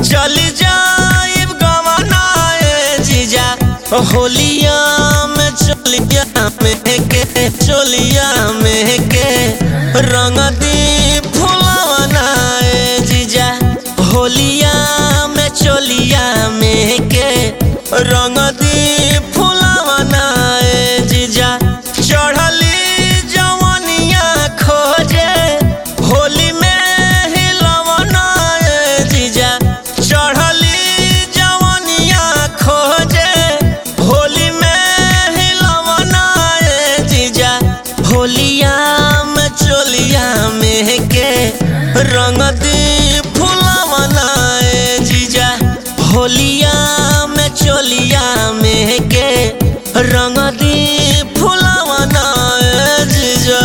चली जाइब गवनाए जीजा होलिया में चलिया में के चोलिया में के रंग दी फुलवनाए जीजा होलिया में चोलिया में के रंग दी फुलवनाए जीजा चढ़ली जवनिया खोजे होली में हिलवनाए जीजा चढ़ली जवनिया खोजे होली में हिलवनाए जीजा होलिया में चोलिया में के रंग दी फुलवनाए जीजा होलिया में चोलिया में के रंग दी फुलवनाए जीजा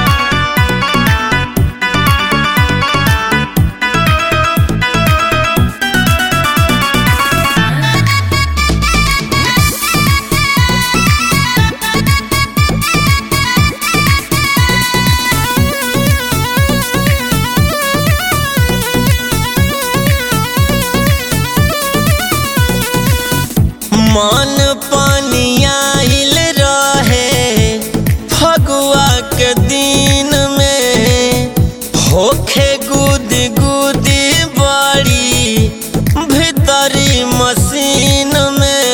मन पनियाइल रहे फगुआ के दिन में होखे गुदी गुदी बड़ी भीतरी मशीन में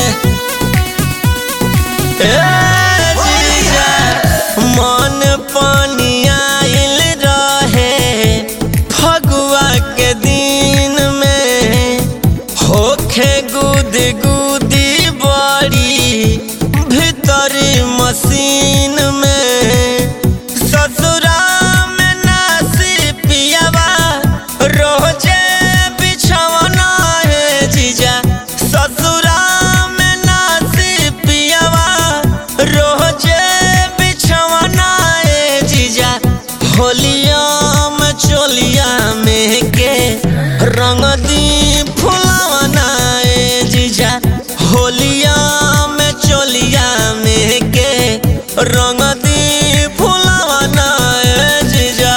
ए जीजा, मन पनियाइल रहे फगुआ के दिन में होखे गुदी गुदी बड़ी भीतरी मशीन में ससुरा में नासी पियावा रोजे बिछवना है जीजा ससुरा में नासी पियावा रोजे बिछवना है जीजा होलिया में चोलिया में के रंग दी फुलवना ए जीजा होलिया में चोलिया में के रंग दी फुलवना ए जीजा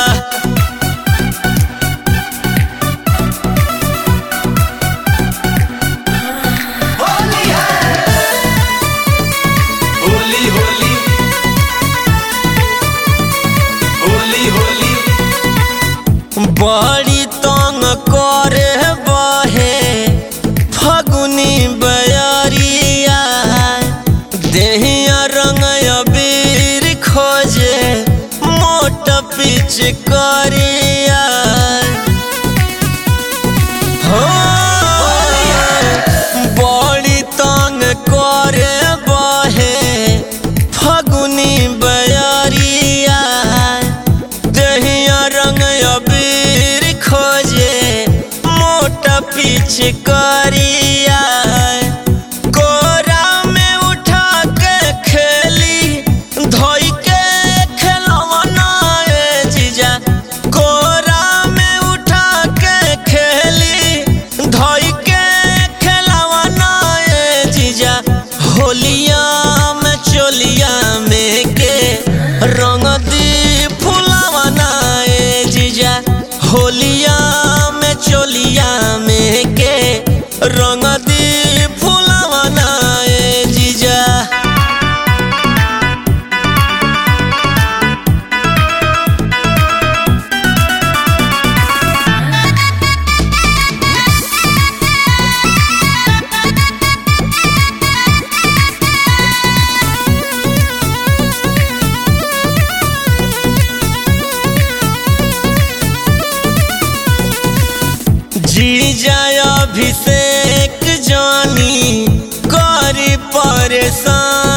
होली होली होली होली बड़ी तंग करे बहे फगुनी बयरिया देहिया रंग अबीर खोजे मोट पिच करिया हो बड़ी तंग करे बहे फगुनी बयरिया दहिया रंग अबीर खोजे मोटा पीछ करिया कोरा में उठा के खेली धोई के खेलवना ए जीजा कोरा में उठा के खेली धोई के खेलवना ए जीजा होलिया में चोलिया में के रंग दी फुलवना ए जीजा होलिया में चोलिया में के रंग दी फुलवना ए जीजा जीजा अभिषेक जानी करी परेशान